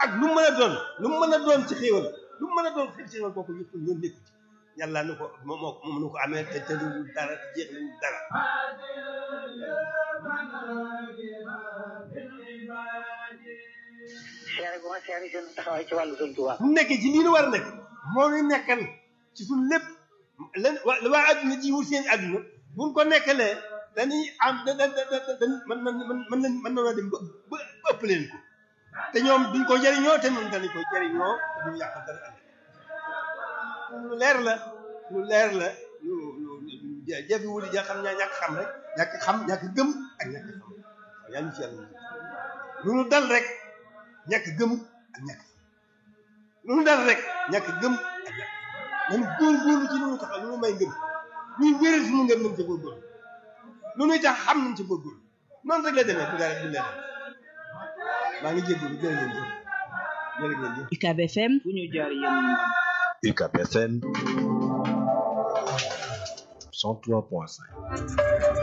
ak lu mu mën a doon lu mu mën a doon ci xéewal lu mu mën a doon ci xéewal kooku yëpp ñoom nekku ci yàlla nu ko moo moo moom nu ko amee te te lu dara te jeex lu dara seere bu ma seere seen taxawaay ci wàllu sëñ Tuubaa bu nekkee ci lii nu war a nekk moo ñu nekkal ci suñu lépp lan waa waa adduna ji wut seen adduna buñ ko nekkalee dañuy am da da da da man man man man lañ mën na dem ba ba ëpp leen ko te ñoom duñ ko jëriñoo te ñun dañu ko jëriñoo te duñ yàq dara ëllëg lu leer la lu leer la lu lu jafe wuli ja xam ñaa ñàkk xam rek ñàkk xam ñàkk gëm ak ñàkk xam waaw yaa ngi ci yàlla lu nu dal rek ñàkk gëm ak ñàkk xam lu nu dal rek ñàkk gëm ak ñàkk xam nañu góorgóorlu ci lu nu taxaw lu nu may ngëm ñuy wéral suñu ngëm nañ ci góorgóorlu lu nuy tax xam nañ ci góorgóorlu noonu rek la demee du dara du leneen maa ngi jégalu jërë ngeen jëf jërë ngeen jëf UCAB FM fu ñu jaar yéen ñu am UCAB FM 103.5